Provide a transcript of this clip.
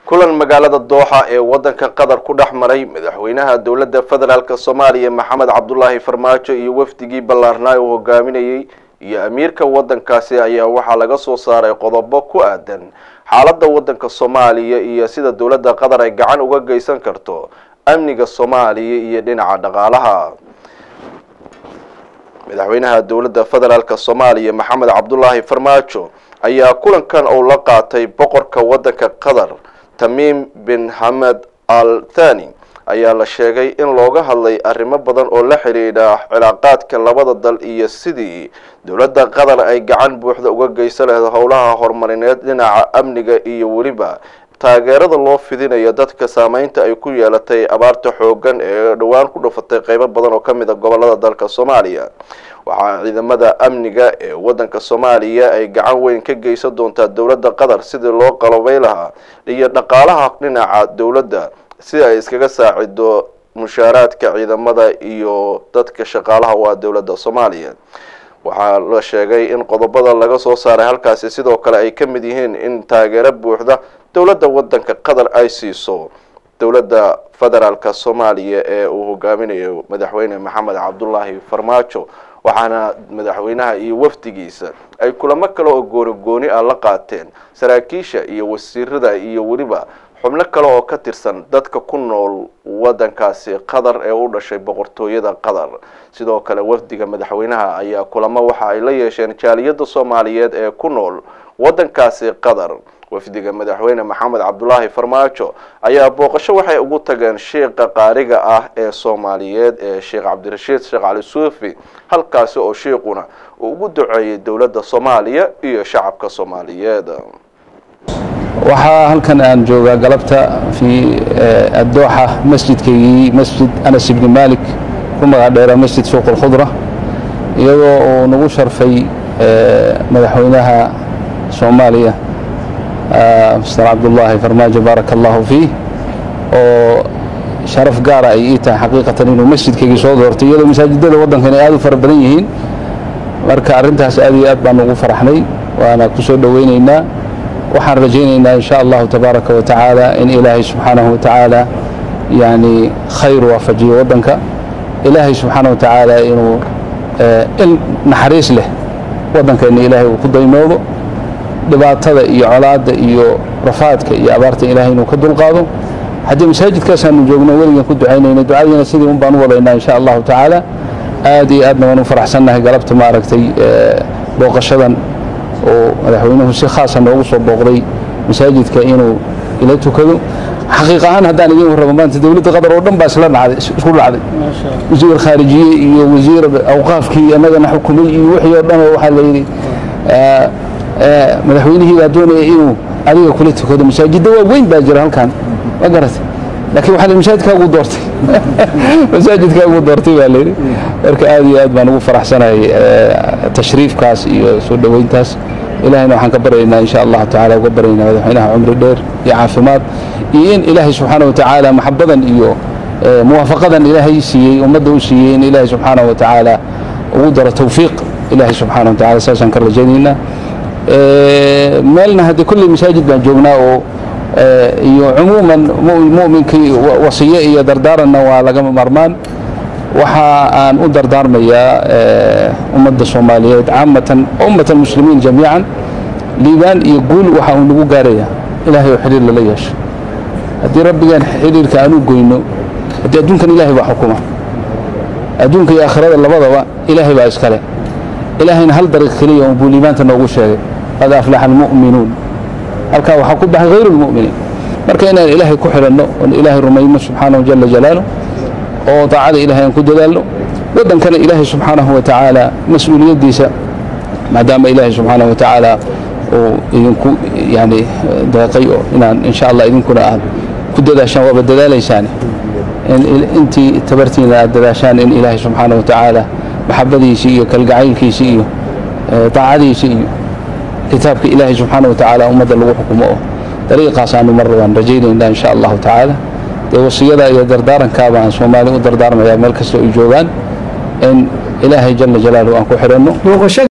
kulan magaalada dooxa ee wadanka qatar ku dhex maray madaxweynaha dowladda federaalk soomaaliya maxamed cabdulaahi farmaajo iyo wafdigii ballaarnaa uu hogaaminayey iyo amiirka wadankaasi ayaa waxaa laga soo saaray qodobo ku aadan xaaladda wadanka soomaaliya iyo sida dowladda qatar ay gacan uga geysan karto amniga soomaaliya iyo dhinaca dhaqaalaha madaxweynaha dowladda federaalk soomaaliya maxamed cabdulaahi farmaajo ayaa kulankan uu la qaatay boqorka wadanka qatar tamiim bin hamed al thani ayaa la sheegay in looga hadlay arrimo badan oo la xidhiidha cilaaqaadka labada dal iyo sidii dowladda qatar ay gacan buuxda uga geysan lahayd howlaha horumarineed dhinaca amniga iyo weliba taageerada loo fidinayo dadka saameynta ay ku yeelatay abaarta xoogan ee dhowaan ku dhufatay qeybo badan oo ka mid a gobolada dalka soomaaliya waxaa ciidamada amniga ee wadanka soomaaliya ay gacan weyn ka geysan doontaa dowladda qatar sidii loo qalobay lahaa iyo dhaqaalaha dhinaca dowladda si ay iskaga saacido mushaaraadka ciidamada iyo dadka shaqaalaha waa dowladda soomaaliya waxaa la sheegay in qodobada laga soo saaray halkaasi sidoo kale ay ka mid yihiin in taageero buuxda dowladda wadanka qatar ay siiso dowladda federaalka soomaaliya ee uu hogaaminayo madaxweyne maxamed cabdulaahi farmaajo waxaana madaxweynaha iyo wafdigiisa ay kulamo kale oo gooni gooni ah la qaateen saraakiisha iyo wasiirada iyo weliba xubno kale oo ka tirsan dadka ku nool wadankaasi qatar ee u dhashay boqortooyada qatar sidoo kale wafdiga madaxweynaha ayaa kulamo waxa ay la yeesheen jaaliyadda soomaaliyeed ee ku nool wadankaasi qatar wafdiga madaxweyne maxamed cabdulaahi farmaajo ayaa booqasho waxay ugu tageen sheikha qaariga ah ee soomaaliyeed ee sheekh cabdirashiid sheekh cali suufi halkaasi oo sheikuna uu ugu duceeyey dowladda soomaaliya iyo shacabka soomaaliyeed waxaa halkan aan joogaa galabta fi adooxa masjidkaygii masjid anas ibni malik ku magac dheera masjid suuq alkhudra iyadoo uu nagu sharfay madaxweynaha soomaaliya mr cabdullaahi farmaajo baaraka allahu fiih oo sharaf gaara ay ii tahay xaqiiqatan inuu masjidkaygii soo doortay iyadoo masaajidada waddankan ay aad u fara badan yihiin marka arrintaas aad iyo aad baan ugu faraxnay waana ku soo dhoweynaynaa waxaan rajaynaynaa in sha allahu tabaaraka wa tacaala in ilaahay subxaanahu wa tacaala yani khayr waafajiyo waddanka ilaahay subxaanahu wa tacaala inuu il naxariis leh waddankeenna ilaahay uu ku daymoodo dhibaatada iyo colaadda iyo rafaadka iyo abaarta ilaahay inuu ka dulqaado haddii masaajidkaasaanu joogno weligan ku ducaynayna ducadiina sidii un baan u wadaynaa in sha allahu tacaala aad iyo aadna waan u faraxsannahay galabta maaragtay booqashadan oo madaxweynuhu si khaasa noogu soo booqday masaajidka inuu ila tukado xaqiiq ahaan haddaan idin warrabo maanta dowladda qatar oo dhan baa isla dhacday isku dhacday wasiir khaarijiye iyo wasiir awqaafkii annagana xukumay iyo wixii oo dhan oo waxaa la yidhi madaxweynihii baa doonaya inuu adiga kula tukado masaajidda waa weyn baa jira halkan ma garatay laakiin waxaa masaajidkaagu doortay masaajidkaagu doortay baa layidhi marka aad iyo aad baan ugu faraxsanahay tashriifkaas iyo soo dhoweyntaas ilahayna waxaan ka baryaynaa insha allahu tacala uga baryaynaa madaxweynaha cumri dheer iyo caafimaad iyo in ilaahay subxaana wa tacaala maxabadan iyo muwaafaqadan ilaahay siiyey ummadda u siiyey in ilaahay subxaana wa tacaala ugu daro tawfiiq ilaahay subxaana wa tacala saasaan ka rajaynaynaa meelna haddii kulli masaajid baan joognaa oo iyo cumuuman mu'minkii wasiye iyo dardaaranna waa lagama marmaan waxa aan u dardaarmayaa ummadda soomaaliyeed caamatan ummata almuslimiin jamiican liibaan iyo guul waxa uu nagu gaaraya ilaahay oo xidhiir lala yeesho haddii rabbigaan xidhiirka aan u goyno haddii adduunkan ilaahay baa xukuma adduunka iyo aakhirada labadaba ilaahay baa iskale ilaahayna hal dariiq keliya un buu liibaanta noogu sheegay qad aflaxa almu'minuun halkaa waxaa ku baxay hayru lmu'miniin marka inaan ilaahay ku xidhanno oon ilaahay rumayno subxaanahu jala jalaaluh oo daacada ilahay aan ku dadaalno waddankana ilaahay subxaanahu wa tacaala mas-uuliyaddiisa maadaama ilaahay subxaanahu wa tacaala uu idinku yani deeqay oo inaan insha allah idinkuna aad ku dadaashaan waaba dadaalaysaane intii tabartiina aad dadaashaan in ilaahay subxaanahu wa tacaala maxabadiisii iyo kalgacaylkiisii iyo daacadiisii iyo kitaabka ilaahay subxaana wa tacaala ummadda lagu xukumo oo dariiqaas aanu mar waan rajaynaynaa insha allahu tacaala dee wasiyada iyo dardaarankaaba aan soomaali u dardaarmayaa meel kasta ay joogaan in ilaahay jala jalaaluhu aan ku xidhanno